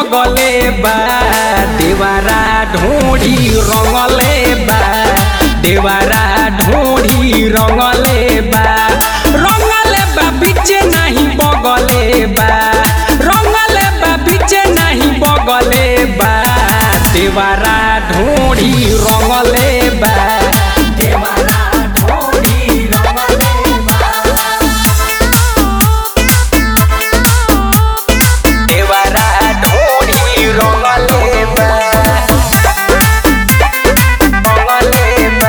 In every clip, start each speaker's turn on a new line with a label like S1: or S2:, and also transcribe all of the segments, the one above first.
S1: बगले बा देवारा ढोड़ी रंगले बा देवारा ढोड़ी रंगले बा रंगले बा बीचे नहीं बगले बा रंगले बा बीचे नहीं बगले बा देवारा ढोड़ी रंगले बा देवारा ढोड़ी रंगले बा देवारा ढोड़ी रंगले बा रंगले बा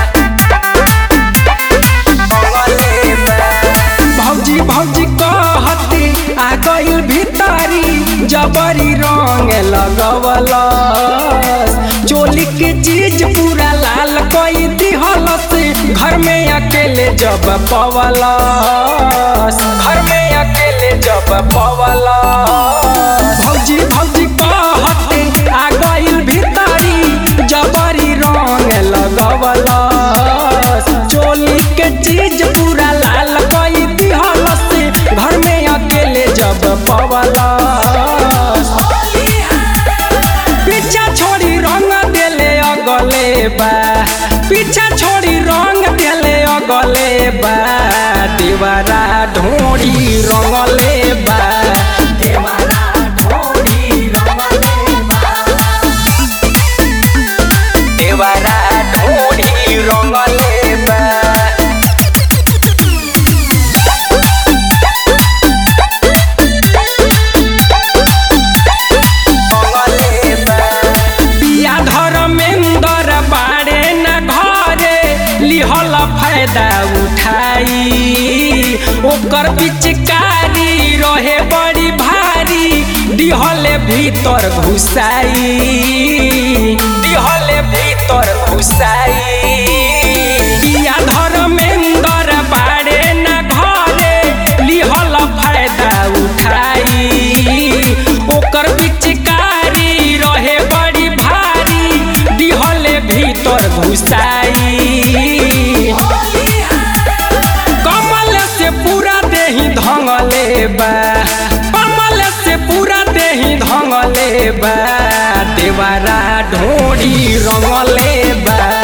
S1: रंगले बा भौजी भौजी कहते आ गइल भितारी जबरी रंग लगवल चोली के चीज पूरा लाल कई दिहलस घर में अकेले जब पवल घर में अकेले जब पवल भौजी भौजी कहते आ गइल भितारी जबरी रंग लगवल चोली के चीज पूरा लाल कई दिहलस घर में अकेले जब पवला पीछा छोड़ी रंग देले अगले बा पीछा छोड़ी रंग देले अगले बा देवारा ढोड़ी रंगले बा देवारा ढोड़ी रंगले बा देवारा ढोड़ी रंगले बा रंगले बा पिया धर्मेंद्र बाड़े न घरे लिहल फायदा उठाई ओकर पिचकारी रहे बड़ी भारी दिहले भीतर घुसाई दिहले भीतर घुसाई पिया धर्मेंद्र बाड़े न घरे लिहल फायदा उठाई ओकर पिचकारी रहे बड़ी भारी दिहले भीतर घुसाई कमल से पूरा देही धंगले बा कमल से पूरा देही धंगले बा देवारा ढोड़ी रंगले बा